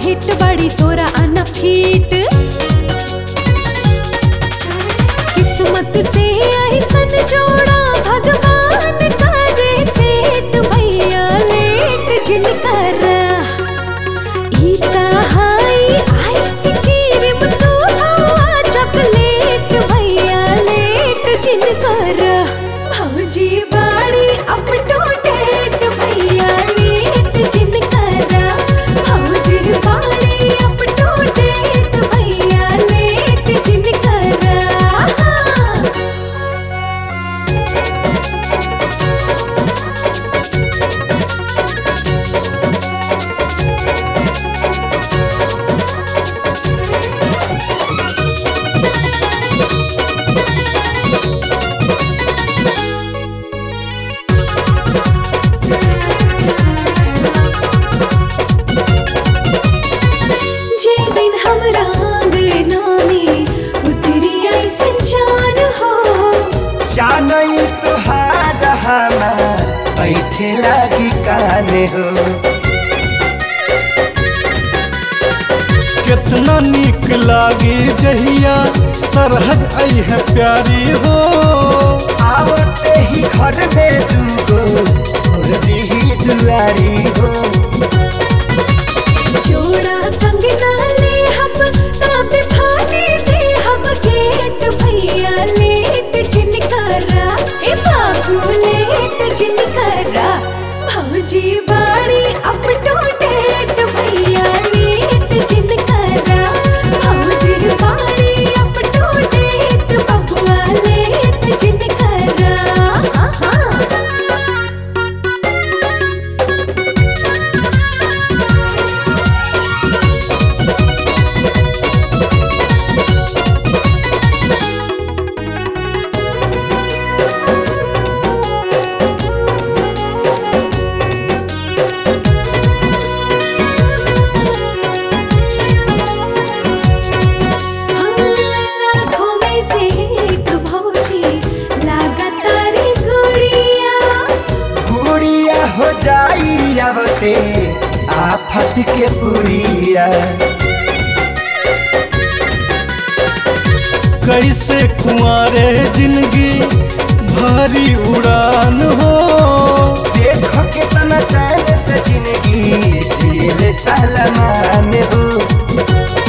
hit बड़ी सोरा आना फीट किस्मत से ऐसन जोड़ा भगवान करे सेठ भैया लेट जिनकर ई कहाई आइसक्रीम तू हवा चॉकलेट भैया लेट जिनकर भौजी बाड़ी अप टू डेट भैया लेट जिनकर भौजी बाड़ी अप टू डेट भैया लेट जिनकर जे दिन हमरा आंगना में उतरी ऐसन जान हो जानई तुहार हमार बैठे लगी काने हो कितना नीक लागे जहिया सरहज आई है प्यारी हो आवते ही घर में दूगो और दी दुआरी हो जोड़ा कंगना ले हम तब फाटी दे हम गेट भैया लेट जिनकरा ए बाबू लेट जिनकरा भौजी बाड़ी अप टू डेट भैया लेट जिनकरा भौजी बाड़ी अप टू डेट बबुआ लेट जिनकरा हाँ लाखों में से एक भौजी लगातार गुड़िया गुड़िया हो जाई आवते आफत के पुरिया कैसे कुंवारे जिंदगी भारी उड़ान हो देखो कितना चैन से जिंदगी जेल सलमान हो